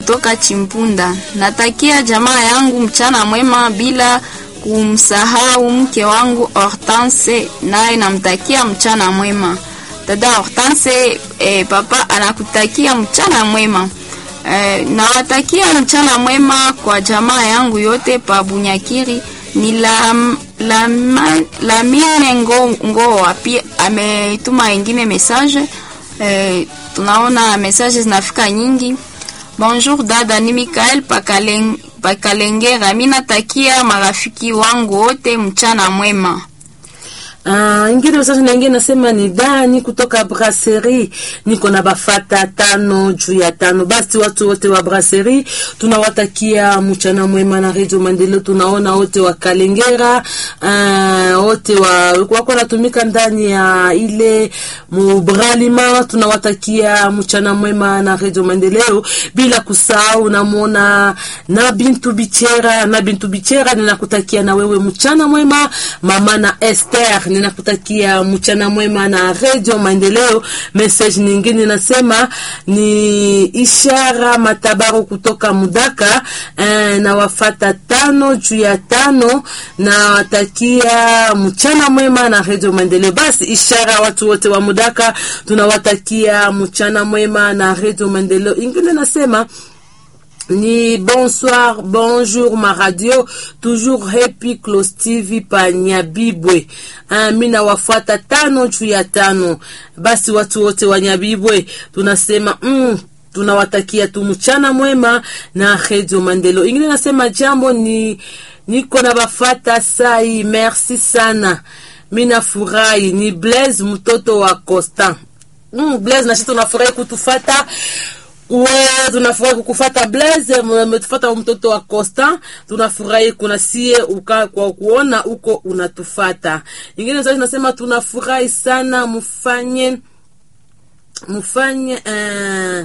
kutoka Chimpunda. Natakia jamaa yangu mchana mwema bila kumsahau mke wangu Hortense, naye namtakia mchana mwema. Dada Hortense, eh, papa anakutakia mchana mwema. Eh, nawatakia mchana mwema kwa jamaa yangu yote pa Bunyakiri ni la, la, la mine ngo, ngoa pia ametuma ingine message eh, tunaona message zinafika nyingi. Bonjour dada, ni Mikael Pakaleng, Pakalengera. Mimi natakia marafiki wangu wote mchana mwema. Uh, ingine message na ingine nasema ni Dani kutoka Brasserie, niko na bafata tano juu ya tano. Basi watu wote wa Brasserie tunawatakia mchana mwema na Radio Maendeleo. Tunaona wote wa Kalengera uh, wote wa wako natumika ndani ya ile mubralima, tunawatakia mchana mwema na Radio Maendeleo, bila kusahau namuona na Bintu Bichera na Bintu Bichera, ninakutakia na wewe mchana mwema mama na Esther ninakutakia mchana mwema na Radio Maendeleo. Message nyingine nasema ni ishara matabaru kutoka Mudaka eh, na wafata tano juu ya tano na watakia mchana mwema na Radio Maendeleo. Basi ishara watu wote wa Mudaka tunawatakia mchana mwema na Radio Maendeleo. Ingine nasema ni bonsoir bonjour ma radio toujours happy close tv pa nyabibwe ah, mi nawafuata tano juu ya tano basi watu wote wa nyabibwe tunasema mm, tunawatakia tu mchana mwema na redio mandelo ingine nasema jambo ni niko na bafata sai merci sana mi nafurahi ni blaise mtoto wa constant mm, blaise nashi tunafurahi kutufata we tunafurahi kukufata Blaise, umetufata mtoto wa Costa, tunafurahi kuna sie uka kwa kuona uko unatufata. Ingine sasa tunasema tunafurahi sana, mufanye mufanye uh,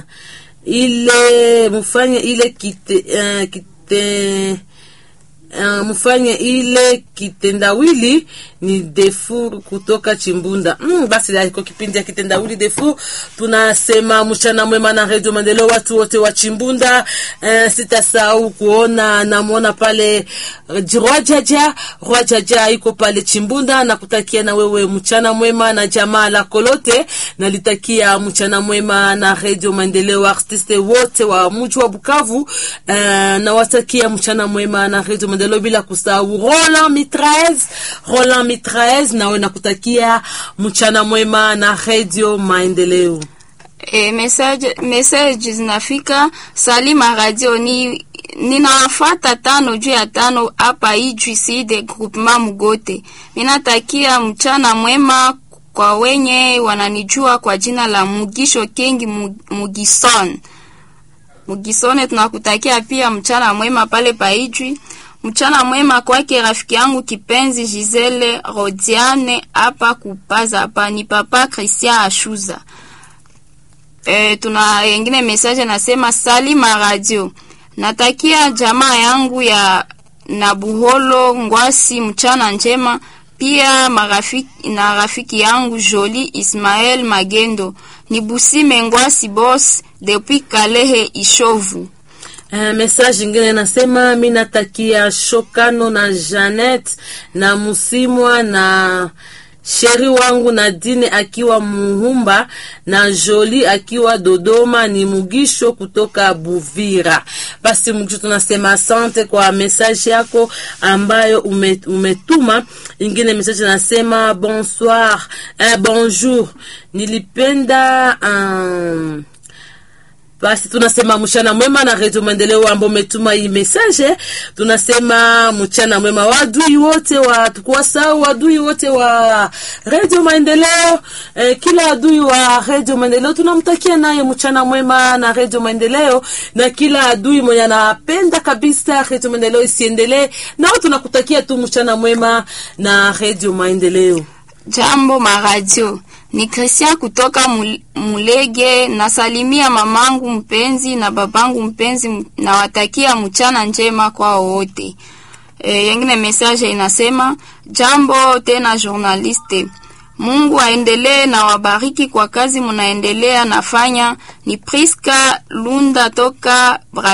ile mufanye ile kite uh, kite Uh, mfanye ile kitendawili ni Defur kutoka Chimbunda. Mm, basi kwa kipindi ya kitendawili Defur tunasema mchana mwema na Radio Maendeleo, watu wote wa Chimbunda. Uh, sitasahau kuona namuona pale Rwajaja Rwajaja iko pale Chimbunda, na kutakia na wewe mchana mwema na jamaa lako lote, nalitakia mchana mwema na Radio Maendeleo, artiste wote wa mji wa Bukavu. Uh, nawatakia mchana mwema na Radio Maendeleo bila kusahau Roland Mitraez, Roland Mitraez, nawe nakutakia mchana mwema na Radio Maendeleo. E, message message zinafika Salima Radio ni ninawafata tano juu ya tano hapa Ijwi de groupement Mugote. Ninatakia mchana mwema kwa wenye wananijua kwa jina la Mugisho Kengi Mugison. Mugisone, tunakutakia pia mchana mwema pale paijwi. Mchana mwema kwake rafiki yangu kipenzi Gisele Rodiane hapa kupaza hapa ni papa Christian Ashuza. E, tuna yengine message nasema Salima Radio. Natakia jamaa yangu ya Nabuholo Ngwasi mchana njema pia marafiki, na rafiki yangu Joli Ismael Magendo ni Busime Ngwasi boss depuis Kalehe Ishovu. Uh, message ingine nasema mi natakia Shokano na Janet na Musimwa na sheri wangu Nadine akiwa Muhumba na Joli akiwa Dodoma, ni Mugisho kutoka Buvira. Basi Mugisho, tunasema asante kwa message yako ambayo umetuma. Ingine message nasema bonsoir, eh, bonjour, nilipenda um, basi tunasema mchana mwema na Radio Maendeleo ambao umetuma hii message. Tunasema mchana mwema wadui wote wa tukuwasahau wadui wote wa Radio Maendeleo. Eh, kila adui wa Radio Maendeleo tunamtakia naye mchana mwema na Radio Maendeleo, na kila adui mwenye anapenda kabisa Radio Maendeleo isiendelee, nao tunakutakia tu mchana mwema na Radio Maendeleo. Jambo maradio ni Christian kutoka Mulege. Nasalimia mamangu mpenzi na babangu mpenzi, nawatakia mchana njema kwa wote. E, yengine message inasema jambo tena journaliste, Mungu aendelee na wabariki kwa kazi munaendelea nafanya. Ni Priska Lunda toka